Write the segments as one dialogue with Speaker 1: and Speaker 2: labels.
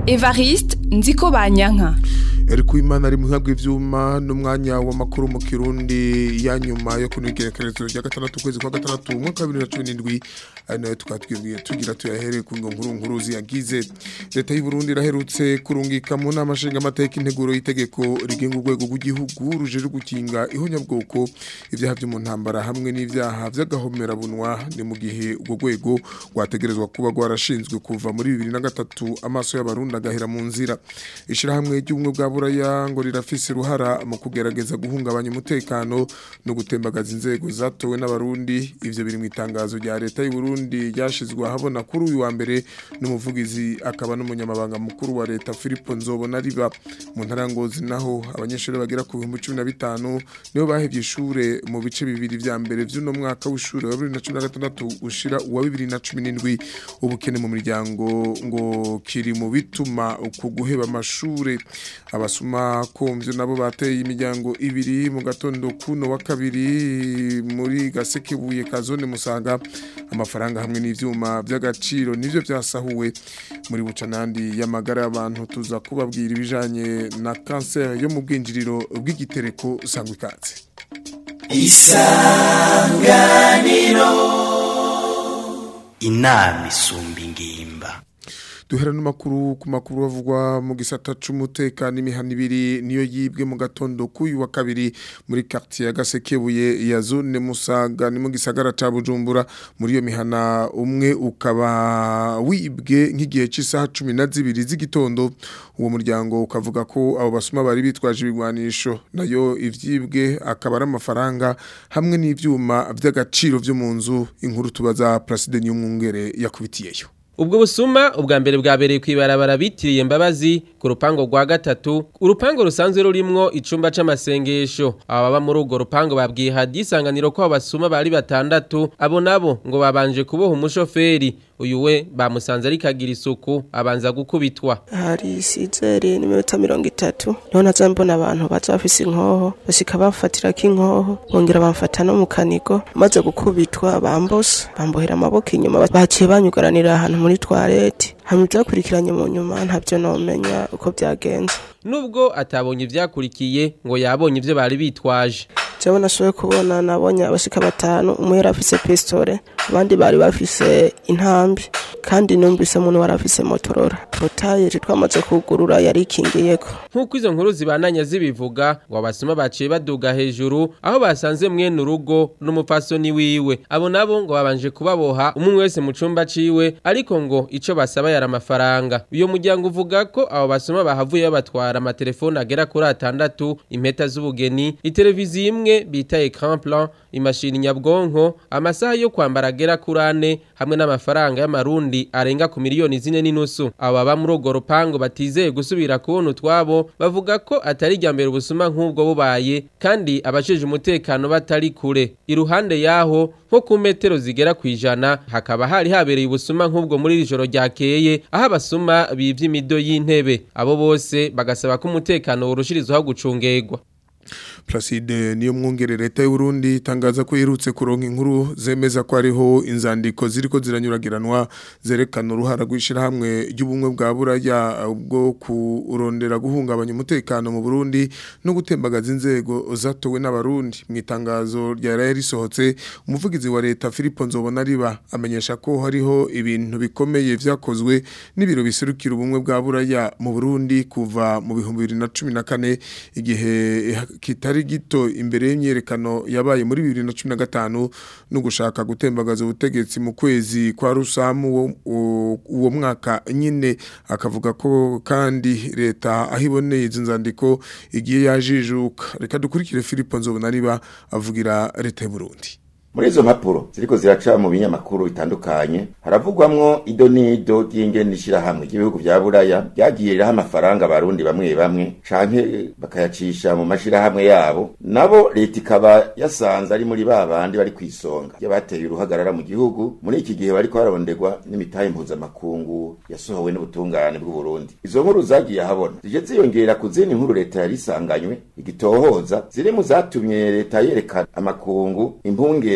Speaker 1: Evariste nziko banyanka
Speaker 2: Eriku Imana ari muhabwa ivyuma n'umwanya w'amakuru mu Kirundi ya nyuma yo kunigerekerezo rya gatandatu kwezi kwa gatandatu umwaka wa 2017 ari nayo twatwibwiye tugira tuyahere ku ngo nkuru nkuru ziyagize leta y'u Burundi iraherutse kurungika mu nama nshinga amateka integuro y'itegeko rigenga urwego rw'igihugu rujeje gukinga ihonyabwoko ivyaha vyo mu ntambara hamwe n'ivyaha vy'agahomera bunwa ni mu gihe urwo rwego rwategerezwa kuba rwarashinzwe kuva muri 2003 amaso y'abarundi agahera mu nzira ishirahamwe ry'ubumwe bwa buraya ngo rirafise uruhara mu kugerageza guhungabanya umutekano no gutembagaza inzego zatowe n'abarundi ivyo biri mu itangazo rya leta y'u Burundi ryashizwe ahabona kuri uyu wa mbere n'umuvugizi akaba n'umunyamabanga mukuru wa leta Philippe Nzobona riba mu ntarangozi naho abanyeshuri bagera ku 1015 nibo bahevye ishure mu bice bibiri vya mbere vy'uno mwaka w'ishure wa 2016 ushira uwa 2017 ubukene mu miryango ngo kiri mu bituma uku guheba amashure abasuma kumvyo nabo bateye imiryango ibiri mu gatondo kuno wa kabiri muri gasekebuye kazone musaga amafaranga hamwe n'ivyuma by'agaciro nivyo vyasahuwe muri bucanandi y'amagara y'abantu tuza kubabwira ibijanye na cancer yo mu bwinjiriro bw'igitereko sangwa ikaze
Speaker 3: isanganiro inama isumba ingimba
Speaker 2: duhera n'amakuru ku makuru bavugwa mu gisata c'umutekano imihana ibiri niyo yibwe mu gatondo k'uyu wa kabiri muri quartier ya Gasekebuye ya zone Musaga ni mu gisagara ca Bujumbura muri iyo mihana umwe ukaba wibwe nk'igihe cy'isaha 12 z'igitondo uwo muryango ukavuga ko abo basuma bari bitwaje ibigwanisho nayo ivyibwe akaba ari amafaranga hamwe n'ivyuma vy'agaciro vyo mu nzu inkuru tubaza President Nyumwungere yakubitiyeyo
Speaker 4: ubwo busuma ubwa mbere bwabereye kwibarabara bitiriye mbabazi ku rupango rwa gatatu urupango rusanzwe rurimwo icumba c'amasengesho ababa muri urwo rupango babwiye hadisanganiro ko abasuma bari batandatu abo nabo ngo babanje kuboha umushoferi uyu we bamusanze ariko agira isuku abanza gukubitwa
Speaker 5: hari sizeri n'iminota mirongo itatu niho naza mbona abantu baza bafise inkoho bashika bafatirako inkoho bongera bamfata no mu kanigo maze gukubitwa bambose bambohera amaboko inyuma baciye banyugaranira ahantu muri toilette hamwe byakurikiranye mu nyuma ntabyo nomenya uko byagenze
Speaker 4: nubwo atabonye ivyakurikiye ngo yabonye ivyo bari bitwaje
Speaker 5: jewe nashoboye kubona nabonye abashika batanu umwe yari afise pistole abandi bari bafise intambi kandi numvise umuntu wari afise motorora potaye twamaze kugurura yari ikingiyeko
Speaker 4: nk'uko izo nkuru zibananya zibivuga ngo abasuma baciye baduga hejuru aho basanze mwene urugo n'umupfasoni wiwe abo nabo ngo babanje kubaboha umwe wese mu cumba ciwe ariko ngo ico basaba yari amafaranga uyo muryango uvuga ko abo basuma bahavuye babatwara amatelefone agera kuri atandatu impeta z'ubugeni iteleviziyo imwe bita ecran plan imashini nyabwonko amasaha yo kwambara agera kuri ane hamwe n'amafaranga y'amarundi arenga ku miliyoni zine n'inusu abo baba muri urwo rupango batizeye gusubira kubona utwabo bavuga ko atari irya mbere ubusuma nk'ubwo bubaye kandi abajeje umutekano batari kure iruhande yaho nko ku metero zigera ku ijana hakaba hari habereye ubusuma nk'ubwo muri iri joro ryakeye aho abasuma bivye imido y'intebe abo bose bagasaba ko umutekano worushirizwaho gucungegwa
Speaker 2: Placide niyo mwongere leta y'u Burundi itangaza ko yerutse kuronka inkuru zemeza ko ariho inzandiko ziriko ziranyuragiranwa zerekana uruhara rwishira hamwe ry'ubumwe bwa buraya bwo kurondera guhungabanya umutekano mu Burundi no gutembagaza inzego zatowe n'abarundi mu itangazo rya raya risohotse umuvugizi wa leta Philippe Nzobona riba amenyesha ko hariho ibintu bikomeye vyakozwe n'ibiro biserukira ubumwe bwa buraya mu Burundi kuva mu bihumbi 2014 igihe kitari gito imbere y'imyerekano yabaye muri 2015 no gushaka gutembagaza ubutegetsi mu kwezi kwa rusamu uwo mwaka nyine akavuga ko kandi leta ahiboneye izo nzandiko igiye yajijuka reka dukurikire Philippe Nzobona riba avugira leta y'u Burundi
Speaker 6: muri izo mpapuro ziriko ziraca mu binyamakuru bitandukanye haravugwamwo ido n'ido ry'ingene ishirahamwe ry'ibihugu vya buraya ryagiye riraha amafaranga abarundi bamwe bamwe canke bakayacisha mu mashirahamwe yabo nabo leta ikaba yasanze ari muri ba bandi bari kw'isonga y'abateye uruhagarara mu gihugu muri iki gihe bariko baronderwa n'imitahe mpuzamakungu yasohowe n'ubutungane bw'uburundi izo nkuru zagiye ahabona zije ziyongera ku zindi nkuru leta yari isanganywe igitohoza ziri mu zatumye leta yerekana amakungu impungenge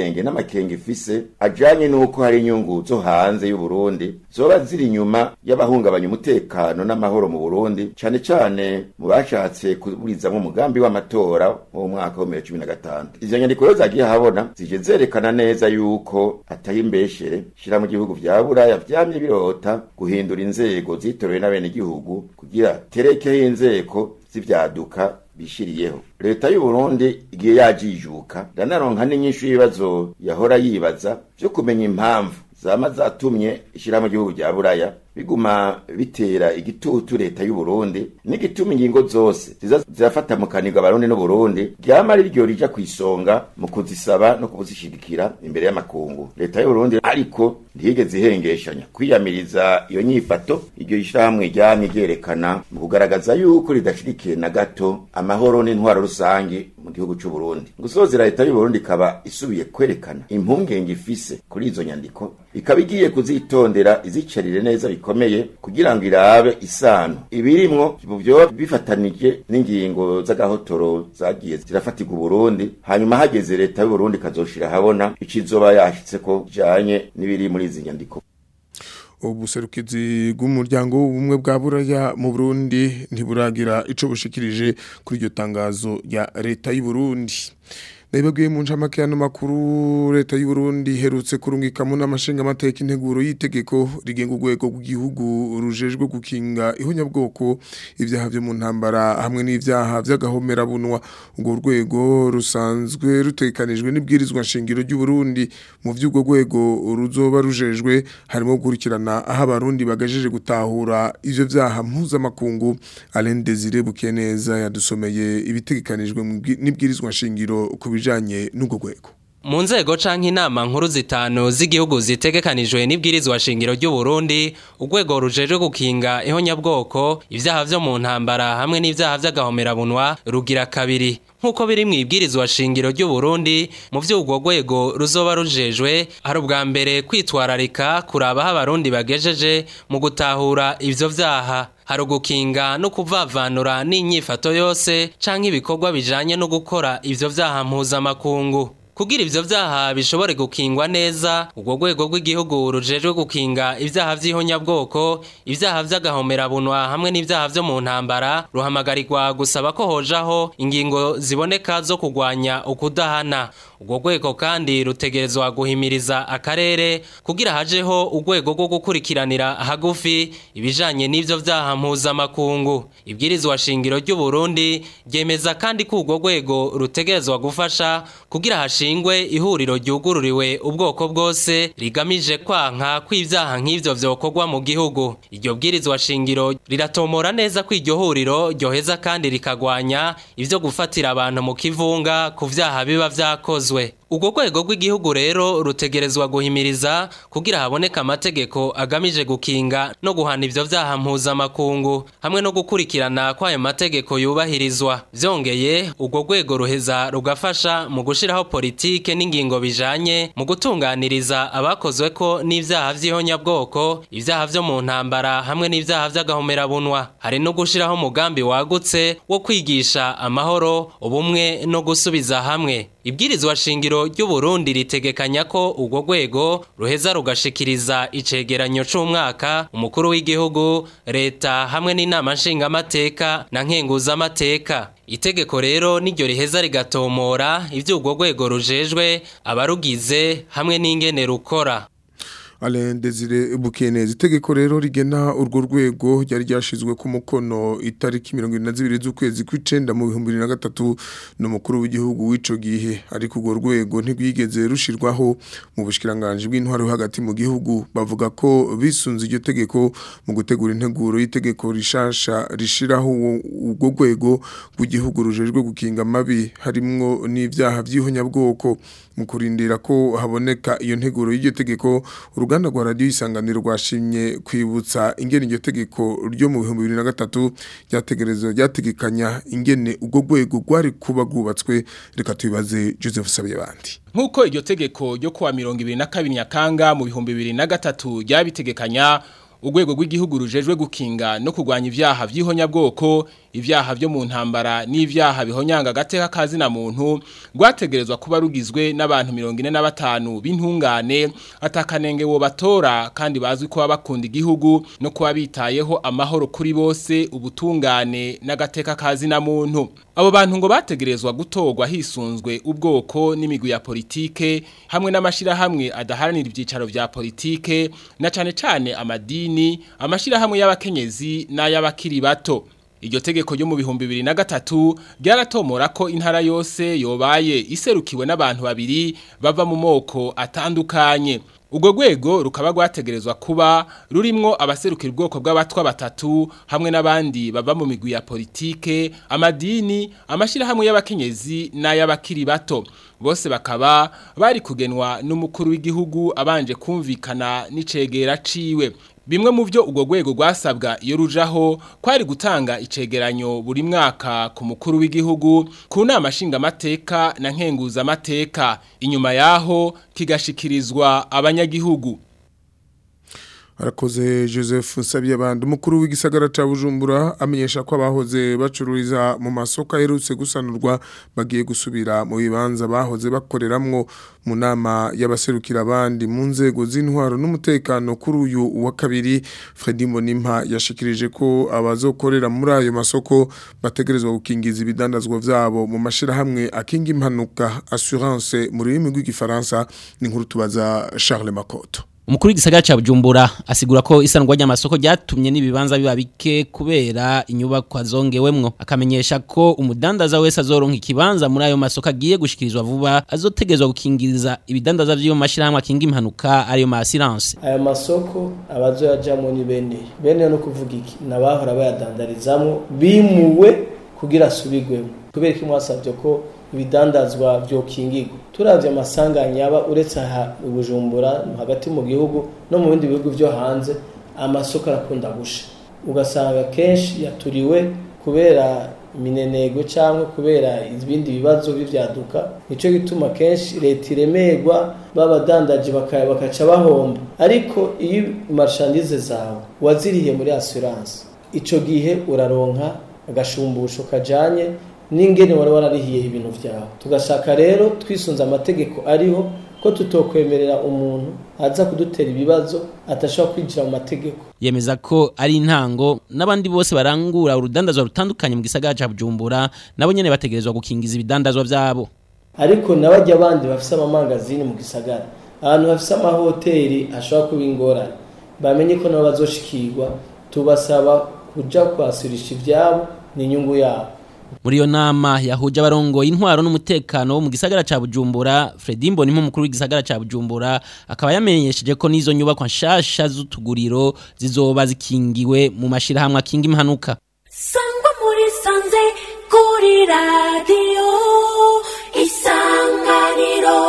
Speaker 6: impungenge n'amakenga ifise ajanye n'uko hari inyungu zo hanze y'u Burundi zoba ziri inyuma y'abahungabanya umutekano n'amahoro mu Burundi cane cane mu bashatse kuburizamwo umugambi w'amatora mu mwaka wa 2015 izo nyandiko rero zagiye habona zije zerekana neza yuko atari imbeshere shira mu gihugu vya buraya vyamye birota guhindura inzego zitorewe n'abenegihugu kugira terekeho inzego z'ivyaduka bishiriyeho leta y'u Burundi igiye yajijuka ndanaronka n'inyishu y'ibibazo yahora yibaza vyo kumenya impamvu zama zatumye ishira mu gihugu rya buraya biguma bitera igitutu leta y'u Burundi n'igituma ingingo zose ziza zirafata mu kanigwa abarundi n'u Burundi ryama ari ryo rija kwisonga mu kuzisaba no kubuzishigikira imbere y'amakungu leta y'u Burundi ariko ntiyigeze ihengeshanya kwiyamiriza iyo nyifato iryo ishyirahamwe ryamye ryerekana mu kugaragaza yuko ridashirikiye na gato amahoro n'intwaro rusange mu gihugu c'u Burundi gusozera leta y'u Burundi ikaba isubiye kwerekana impungenge ifise kuri izo nyandiko ikaba igiye kuzitondera izicarire neza bikomeye kugira ngo irabe isano ibirimwo byoba bifatanije n'ingingo z'agahotoro zagiye zirafatirwa Burundi hanyuma hageze leta y'u Burundi kazoshira habona ikizoba yashitse ko janye n'ibiri muri izi nyandiko
Speaker 2: ubuserukizi bw'umuryango w'ubumwe bwa buraya mu Burundi ntiburagira ico bushikirije kuri iryo tangazo rya leta y'u Burundi Naibabwiye mu ncamake y'ano makuru leta y'u Burundi herutse kurungikamo n'amashinga amateka integuro y'itegeko rigenga urwego rw'igihugu rujejwe gukinga ihonyabwoko ibyaha byo mu ntambara hamwe n'ibyaha by'agahomera bunwa urwo rwego rusanzwe rutekanijwe n'ibwirizwa nshingiro ry'u Burundi mu by'urwo rwego ruzoba rujejwe harimo gukurikirana aho abarundi bagajeje gutahura ivyo vyaha mpuzamakungu Alain Desire Bukeneza yadusomeye ibitegekanijwe n'ibwirizwa nshingiro ku bijanye n'ubwo rwego
Speaker 7: mu nzego canke inama nkuru zitanu z'igihugu zitegekanijwe n'ibwirizwa shingiro ry'u Burundi urwego rujejwe gukinga ihonyabwoko ivyaha vyo mu ntambara hamwe n'ivyaha vy'agahomerabunwa rugira kabiri nk'uko biri mu ibwirizwa shingiro ry'u Burundi mu vy'urwo rwego ruzoba rujejwe hari ubwa mbere kwitwararika kuraba aho abarundi bagejeje mu gutahura ivyo vyaha hari ugukinga no kuvavanura n'inyifato yose canke ibikorwa bijanye no gukora ivyo vyaha mpuzamakungu kugira ivyo vyaha bishobore gukingwa neza urwo rwego rw'igihugu rujejwe gukinga ivyaha vy'ihonyabwoko ivyaha vy'agahomerabunwa hamwe n'ivyaha vyo mu ntambara ruhamagarirwa gusaba ko hojaho ingingo ziboneka zo kugwanya ukudahana urwo rwego kandi rutegerezwa guhimiriza akarere kugira hajeho urwego rwo gukurikiranira hagufi ibijanye n'ivyo vyaha mpuzamakungu ibwirizwa shingiro ry'u Burundi ryemeza kandi ko urwo rwego rutegerezwa gufasha kugira hashingwe ihuriro ryugururiwe ubwoko bwose rigamije kwanka kw'ivyaha nk'ivyo vyokorwa mu gihugu iryo bwirizwa shingiro riratomora neza ko iryo huriro ryoheza kandi rikagwanya ivyo gufatira abantu mu kivunga ku vyaha biba vyakozwe urwo rwego rw'igihugu rero rutegerezwa guhimiriza kugira haboneka amategeko agamije gukinga no guhana ivyo vyaha mpuzamakungu hamwe no gukurikirana ko ayo mategeko yubahirizwa vyongeye urwo rwego ruheza rugafasha mu gushiraho politike n'ingingo bijanye mu gutunganiriza abakozweko n'ivyaha vy'ihonyabwoko ivyaha vyo mu ntambara hamwe n'ivyaha vy'agahomerabunwa hari no gushiraho umugambi wagutse wo kwigisha amahoro ubumwe no gusubiza hamwe ibwirizwa shingiro ry'u Burundi ritegekanya ko urwo rwego ruheza rugashikiriza icegeranyo c'umwaka umukuru w'igihugu leta hamwe n'inama nshingamateka na nkenguzamateka itegeko rero niryo riheza rigatomora ivyo urwo rwego rujejwe abarugize hamwe n'ingene rukora
Speaker 2: Alain Desire Bukenezi itegeko rero rigena urwo rwego ryari ryashizwe ku mukono itariki 22 z'ukwezi kw'icenda mu 2023 n'umukuru w'igihugu w'ico gihe ariko urwo rwego ntigwigeze rushirwaho mu bushikiranganje bw'intwaro hagati mu gihugu bavuga ko bisunze iryo tegeko mu gutegura integuro y'itegeko rishasha rishiraho urwo rwego rw'igihugu rujejwe gukinga mabi harimwo n'ivyaha vy'ihonyabwoko mu kurindira ko haboneka iyo nteguro y'iryo tegeko uruganda rwa radiyo isanganiro rwashimye kwibutsa ingene iryo tegeko ryo mu bihumbi bibiri na gatatu ryategerezwa ryategekanya ingene urwo rwego rwari kuba rwubatswe reka tubibaze joseph sabiyabandi
Speaker 8: nk'uko iryo tegeko ryo kuwa mirongo ibiri na kabiri nyakanga mu bihumbi bibiri na gatatu ryabitegekanya urwego rw'igihugu rujejwe gukinga no kurwanya ivyaha vy'ihonyabwoko ivyaha vyo mu ntambara n'ivyaha bihonyanga agateka kazina muntu rwategerezwa kuba rugizwe n'abantu 45 b'intungane atakanenge wo batora kandi bazwi ko bakunda igihugu no kuba bitayeho amahoro kuri bose ubutungane n'agateka kazina muntu abo bantu ngo bategerezwa gutorwa hisunzwe ubwoko n'imigwi ya politike hamwe n'amashirahamwe adaharanira ivyicaro vya politike na cane cane amadini amashirahamwe y'abakenyezi n'ay'abakiri bato Iryo tegeko ryo mu bihumbi bibiri na gatatu ryaratomora ko intara yose yobaye iserukiwe n'abantu babiri bava mu moko atandukanye. Ubwo rwego rukaba rwategerezwa kuba rurimwo abaserukira ubwoko bw'abatwa batatu hamwe n'abandi bava mu migwi ya politike, amadini, amashirahamwe y'abakenyezi n'ay'abakiri bato. Bose bakaba bari kugenwa n'umukuru w'igihugu abanje kumvikana n'icegera ciwe. Bimwe mu byo ubwo rwego rwasabwa iyo rujaho kwari gutanga icegeranyo buri mwaka ku mukuru w'igihugu ku nama nshingamateka na nkenguzamateka inyuma yaho kigashikirizwa abanyagihugu
Speaker 2: arakoze joseph nsabiyabandi umukuru w'igisagara cya bujumbura amenyesha ko abahoze bacururiza mu masoko aherutse gusanurwa bagiye gusubira mu bibanza bahoze bakoreramwo mu nama y'abaserukira abandi mu nzego z'intwaro n'umutekano kuri uyu wa kabiri Fredy Mbonimpa yashikirije ko abazokorera muri ayo masoko bategerezwa gukingiza ibidandazwa vyabo mu mashirahamwe akinga impanuka assurance mu rurimi rw'igifaransa ni nkuru tubaza Charles Makoto
Speaker 9: Umukuru w'igisagara ca Bujumbura asigura ko isanurwa ry'amasoko ryatumye n'ibibanza biba bike kubera inyubako azongewemwo akamenyesha ko umudandaza wese azoronka ikibanza muri ayo masoko agiye gushikirizwa vuba azotegezwa gukingiriza ibidandaza vy'yo mashirahamwe akinga impanuka ariyo ma assurance
Speaker 10: aya masoko abazoyajamwo ni bene bene no kuvuga iki nabahora bayadandarizamwo bimuwe kugira asubigwemo kubera ko mwasavye ko ibidandazwa vyokingirwa turavye amasanganya yaba uretse aha Bujumbura hagati mu gihugu no mu bindi bihugu vyo hanze amasoko arakunda gusha ugasanga kenshi yaturiwe kubera iminenego cyangwa kubera ibindi bibazo bivyaduka nico gituma kenshi leta iremerwa babadandaje bakaca bahomba ariko iyo marchandise zawe waziriye muri assurance ico gihe uraronka agashumbusho kajanye n'ingene wari wararihiye ibintu vyawe tugashaka rero twisunze amategeko ariho ko tutokwemerera umuntu aza kudutera ibibazo atashobora kwinjira mu mategeko
Speaker 9: yemeza ko ari intango n'abandi bose barangura urudandazwa rutandukanye mu gisagara ca Bujumbura nabo nyene bategerezwa gukingiza ibidandazwa vyabo
Speaker 10: ariko nabajya abandi bafise amamangazini mu gisagara abantu bafise amahoteli ashobora kuba ingorane bamenye ko nabo bazoshikirwa tubasaba kuja kwasurisha ivyabo ni inyungu yabo
Speaker 9: muri iyo nama yahuje abarongo intwaro n'umutekano wo mu gisagara ca Bujumbura Fredy Mbonimpa umukuru w'igisagara ca Bujumbura akaba yamenyesheje ko n'izo nyubakwa nshasha z'utuguriro zizoba zikingiwe mu mashirahamwe akinga impanuka
Speaker 11: sangwa muri sanze kuri radio isanganiro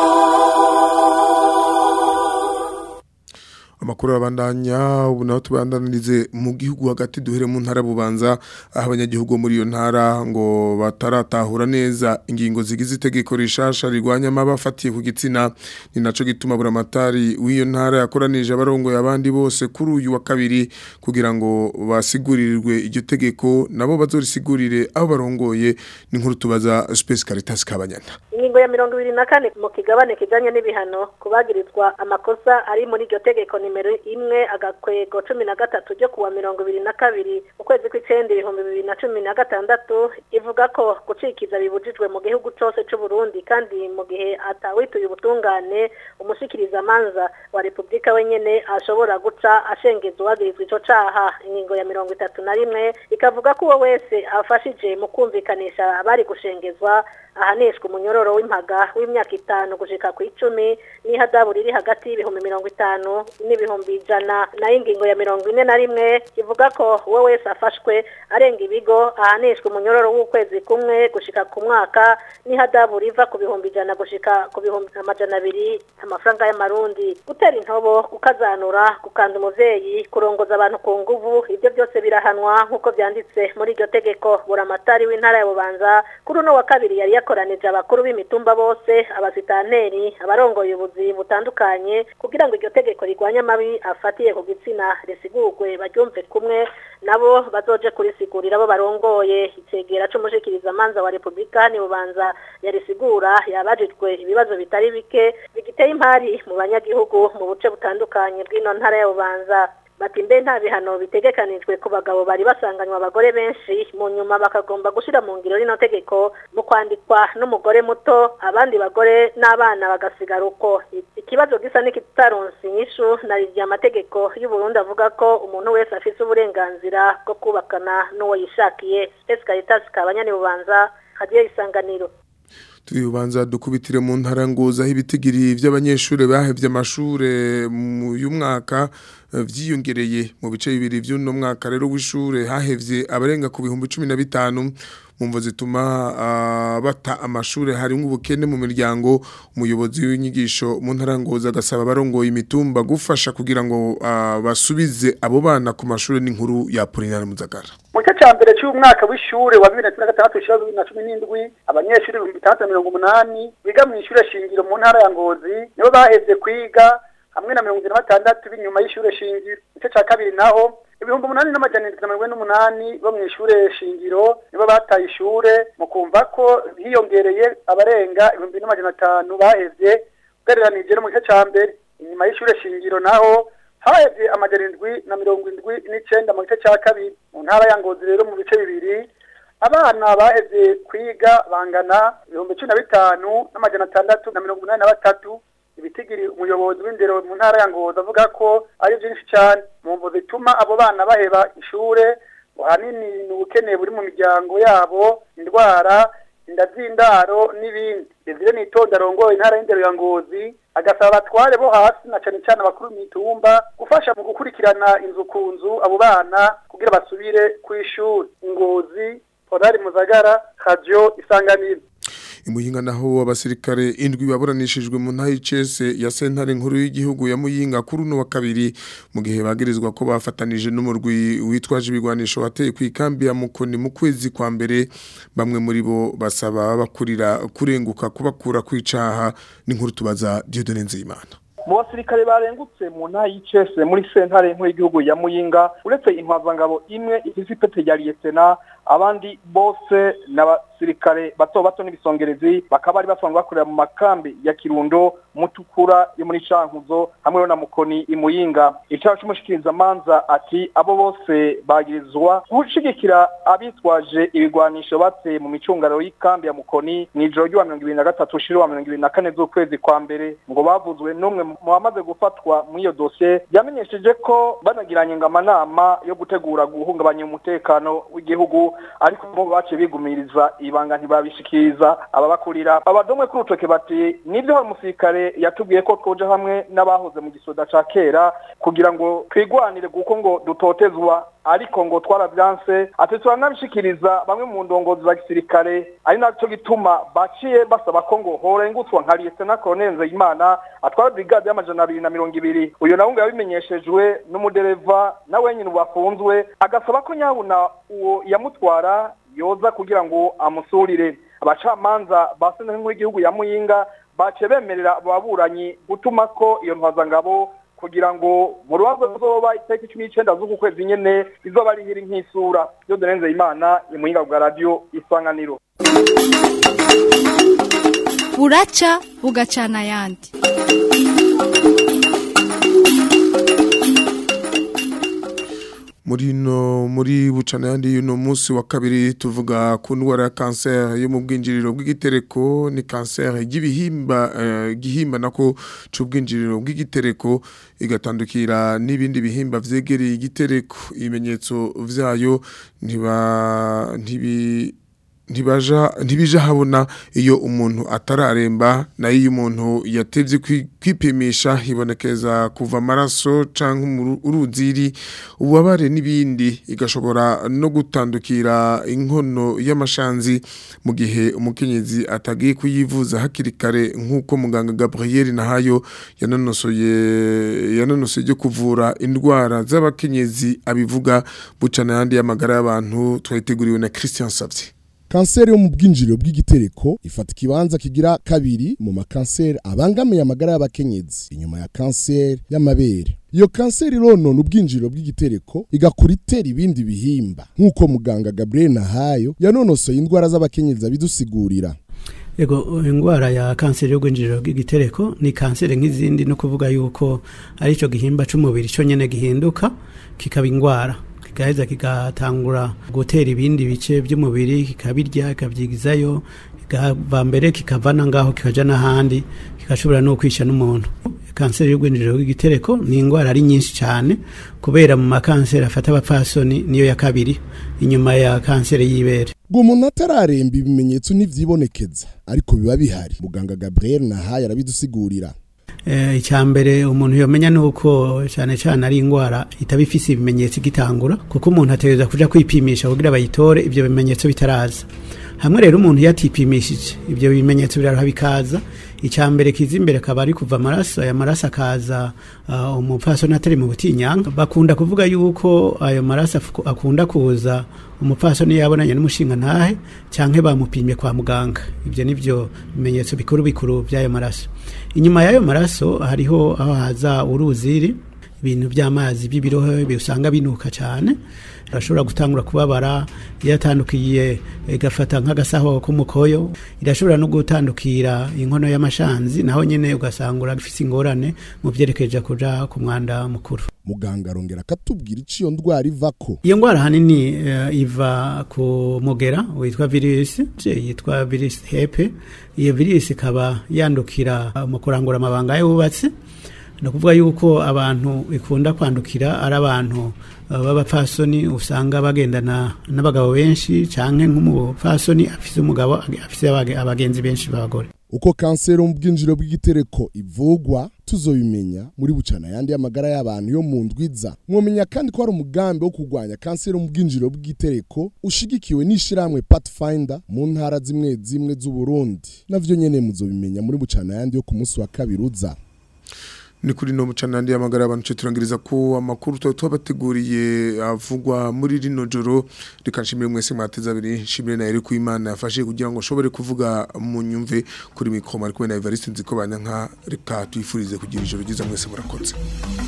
Speaker 2: amakuru abandanya ubu naho tubandanirize mu gihugu hagati duhere mu ntara bubanza aho abanyagihugu muri iyo ntara ngo bataratahura neza ingingo zigize itegeko rishasha rigwanya amabafatiye ku gitsina ni naco gituma buramatari w'iyo ntara yakoranije abarongoye abandi bose kuri uyu wa kabiri kugira ngo basigurirwe iryo tegeko nabo bazorisigurire aho barongoye ni nkuru tubaza Space Caritas Kabanyana
Speaker 12: ingingo ya mirongo ibiri na kane mu kigabane kijanye n'ibihano kubagirizwa amakosa ari muri iryo tegeko nimero imwe agakwego cumi na gatatu ryo kuwa mirongo ibiri na kabiri mu kwezi kw'icenda ibihumbi bibiri na cumi na gatandatu ivuga ko gucikiza bibujijwe mu gihugu cose c'uburundi kandi mu gihe atawituye ubutungane umushikirizamanza wa repubulika wenyene ashobora guca ashengeza uwagirizwa ico caha ingingo ya mirongo itatu na rimwe ikavuga ko uwo wese afashije mu kumvikanisha abari gushengezwa ahanishwa umunyororo w'impaga w'imyaka itanu gushika ku icumi n'ihadabu riri hagati y'ibihumbi mirongo itanu n'ibihumbi ijana nayo ingingo ya mirongo ine na rimwe ivuga ko uwo wese afashwe arenga ibigo ahanishwa umunyororo w'ukwezi kumwe gushika ku mwaka n'ihadabu riva ku bihumbi ijana gushika ku bihumbi amajana abiri amafaranga y'amarundi gutera intobo gukazanura gukanda umuvyeyi kurongoza abantu ku nguvu ibyo byose birahanwa nk'uko vyanditse muri iryo tegeko buramatari w'intara ya bubanza kuri uno wa kabiri yari yakoranije abakuru b'imitumba bose abasitanteri abarongoye ubuzi butandukanye kugira ngo iryo tegeko rigwanye amabi mabi afatiye ku gitsina risigurwe baryumve kumwe nabo bazoje kurisigurira abo barongoye icegera c'umushikiriza manza wa Republika ni bubanza yarisigura yabajijwe ibibazo bitari bike bigiteye impari mu banyagihugu mu buce butandukanye bw'ino ntara ya bubanza bati mbe nta bihano bitegekanijwe ku bagabo bari basanganywe abagore benshi mu nyuma bakagomba gushira mu ngiro rino tegeko mu kwandikwa n'umugore muto abandi bagore n'abana bagasigara uko ikibazo gisa n'ikitaronse inyishu na rya amategeko y'u Burundi avuga ko umuntu wese afise uburenganzira bwo kubakana n'uwo yishakiye Ese Caritas kabanyani bubanza hagiye isanganiro
Speaker 2: tubibanza dukubitire mu ntara ngoza aho ibitigiri by'abanyeshuri bahevye amashure mu y'umwaka eh, vyiyongereye mu bice bibiri vy'uno mwaka rero w'ishure hahevye abarenga ku bihumbi cumi na bitanu mu mvo zituma ah, bata amashure harimwo ubukene mu miryango umuyobozi w'inyigisho mu ntara ngoza agasaba abarongoye imitumba gufasha kugira ngo ah, basubize abo bana ku mashure n'inkuru ya Apollinaire Muzagara
Speaker 13: mu gice cya mbere cy'umwaka w'ishure wa bibiri na cumi na gatandatu ushira bibiri na cumi n'indwi abanyeshuri ibihumbi bitandatu na mirongo umunani biga mu ishure shingiro mu ntara ya ngozi nibo baheze kwiga hamwe na mirongo ine na batandatu b'inyuma y'ishure shingiro igice cya kabiri naho ibihumbi umunani n'amajana indwi na mirongo ine n'umunani bo mu ishure shingiro nibo bataye ishure mu kumva ko hiyongereye abarenga ibihumbi n'amajana atanu bahevye ugereranije no mu gice cya mbere inyuma y'ishure shingiro naho hahevye amajana indwi na mirongo indwi n'icenda mu gice cya kabiri mu ntara ya ngozi rero mu bice bibiri abana bahevye kwiga bangana ibihumbi cumi na bitanu n'amajana atandatu na mirongo umunani na batatu ibitigiri umuyobozi w'indero mu ntara ya ngozi avuga ko ari byinshi cyane mu mvo zituma abo bana baheba ishure ahanini ni ubukene buri mu miryango yabo indwara inda z'indaro n'ibindi Desire Nitonda arongoye intara y'indero ya Ngozi agasaba abatware bo hasi na cane cane abakuru mitumba gufasha mu gukurikirana inzu ku nzu abo bana kugira basubire kw'ishuri Ngozi Podari Muzagara Radio Isanganiro
Speaker 2: Imuyinga naho abasirikare indwi baburanishijwe mu ntayi cese ya sentare nkuru y'igihugu ya Muyinga kuri uno wa kabiri mu gihe bagirizwa ko bafatanije n'umurwi witwaje ibigwanisho wateye ku ikambi ya Mukoni mu kwezi kwa mbere bamwe muri bo basaba bakurira kurenguka kubakura kwicaha n'inkuru tubaza Dieudonne Nzeyimana
Speaker 14: mu basirikare barengutse mu ntara y'icese muri sentare nkuru y'igihugu ya muyinga uretse intwazangabo imwe ifise ipete rya liyetena abandi bose n'abasirikare bato bato n'ibisongerezi bakaba bari basanzwe bakorera mu makambi ya kirundo mutukura yo muri cankuzo hamwe na mukoni imuyinga icyaha c'umushikirizamanza ati abo bose bagirizwa gushigikira abitwaje ibigwanisho bateye mu micungararo y'ikambi ya mukoni mw'ijoro ry'uwa mirongo ibiri na gatatu ushira wa mirongo ibiri na kane z'ukwezi kwa mbere ngo bavuzwe n'umwe mu bamaze gufatwa muri iyo dosiye yamenyesheje ko banagiranye ngo amanama yo gutegura guhungabanya umutekano w'igihugu ariko bo baciye bigumiriza ibanga ntibabishikiriza ababakurira abadomwe kuri urutoke bati nibyo hari umusirikare yatubwiye ko twoja hamwe n'abahoze mu gisoda ca kera kugira ngo twigwanire kuko ngo dutotezwa ariko ngo twaravyanse ati turanabishikiriza bamwe mu ndongozi za gisirikare ari naco gituma baciye basaba ko ngo horengutswa nka liyetena koloneli nzeyimana atwara brigade y'amajana abiri na mirongo ibiri uyo nawe ngo yabimenyeshejwe n'umudereva nawe nyine ubafunzwe agasaba ko nyabuna uwo yamutwara yoza kugira ngo amusurire abacamanza ba sentare nkuru y'igihugu ya muyinga baciye bemerera ababuranyi gutuma ko iyo ntwazangabo kugira ngo mu rubanza ruzoba itariki cumi n'icenda z'uku kwezi nyene rizoba rihiri nk'isura yo donenze imana imuyinga bwa radio isanganiro
Speaker 15: buraca bugacana ayandi
Speaker 2: muri no muri bucana yandi yuno munsi wa kabiri tuvuga ku ndwara ya cancer yo mu bwinjiriro bw'igitereko ni cancer y'ibihimba uh, gihimba nako c'ubwinjiriro bw'igitereko igatandukira n'ibindi bihimba vyegereye igitereko ibimenyetso vyayo ntiba ntibi ntibaja ntibija habona iyo umuntu atararemba nayo iyo umuntu yatevye kwipimisha hibonekeza kuva amaraso canke uruziri ububabare n'ibindi igashobora no gutandukira inkono y'amashanzi mu gihe umukenyezi atagiye kuyivuza hakiri kare nk'uko muganga Gabriel Nahayo yanonosoye yanonosoye ryo kuvura indwara z'abakenyezi abivuga bucana yandi y'amagara y'abantu twayiteguriwe na Christian Savye
Speaker 16: kanseri yo mu bwinjiriro bw'igitereko ifata ikibanza kigira kabiri mu makanseri abangamiye amagara y'abakenyezi inyuma ya kanseri y'amabere iyo kanseri ironona ubwinjiriro bw'igitereko igakura itera ibindi bihimba nk'uko muganga Gabriel Nahayo yanonosoye indwara z'abakenyezi abidusigurira
Speaker 17: Ego indwara ya kanseri y'ubwinjiriro bw'igitereko ni kanseri nk'izindi no kuvuga yuko ari cyo gihimba c'umubiri cyo nyene gihinduka kikaba indwara kigaheza kigatangura gutera ibindi bice by'umubiri kikabirya kikabyigizayo kikava mbere kikavana ngaho kikaja n'ahandi kigashobora no kwisha n'umuntu kanseri y'ubwinjiriro bw'igitereko ni indwara ari nyinshi cyane kubera mu makanseri afata abapfasoni niyo ya kabiri inyuma ya kanseri y'ibere
Speaker 16: ngo umuntu atararemba ibimenyetso ntivyibonekeza ariko biba bihari muganga Gabriel Nahaye arabidusigurira
Speaker 17: icya mbere umuntu yomenya ni uko cyane cyane ari indwara itaba ifise ibimenyetso igitangura kuko umuntu ategereza kuja kwipimisha kugira bayitore ibyo bimenyetso bitaraza hamwe rero umuntu yatipimishije ibyo bimenyetso biraruha bikaza icya mbere kiza imbere akaba ari kuva amaraso aya maraso akaza uh, umupfasoni atari mu butinyanga bakunda kuvuga yuko ayo maraso akunda kuza umupfasoni yabonanye n'umushinga ntahe cyangwa bamupimye kwa muganga ibyo nibyo bimenyetso bikuru bikuru by'ayo maraso inyuma y'ayo maraso hariho aho haza uruziri ibintu by'amazi by'ibirohe usanga binuka cyane irashobora gutangura kubabara iyo yatandukiye igafata nk'agasaho k'umukoyo irashobora no gutandukira inkono y'amashanzi naho nyine ugasanga urafite ingorane mu byerekeje kuja ku mwanda mukuru
Speaker 16: muganga arongera akatubwira icyo iyo ndwara ivako
Speaker 17: iyo ndwara ahanini uh, iva ku mugera witwa virusi yitwa virusi hepe iyo virusi ikaba yandukira uh, mu kurangura amabanga y'ububatsi ni ukuvuga yuko abantu ikunda kwandukira ari abantu b'abapfasoni usanga bagendana n'abagabo benshi cyangwa nk'umupfasoni afite umugabo afite abagenzi benshi b'abagore
Speaker 16: uko kanseri mu bwinjiro bw'igitereko ivugwa tuzobimenya muri bucana yandi y'amagara y'abantu yo mu ndwiza mwomenya kandi ko hari umugambi wo kurwanya kanseri mu bwinjiro bw'igitereko ushigikiwe n'ishyirahamwe Pathfinder mu ntara zimwe zimwe z'uburundi navyo nyene muzobimenya muri bucana yandi yo ku munsi wa kabiri uza
Speaker 2: ni kuri no mucanandi y'amagara abantu cyo turangiriza ko amakuru twabateguriye avugwa muri rino joro reka nshimire mwese mwateza abiri nshimire na Eric Imana yafashe kugira ngo ushobore kuvuga mu nyumve kuri mikoma ari kumwe na Evariste nziko banyanka reka twifurize kugira ijoro ryiza mwese murakoze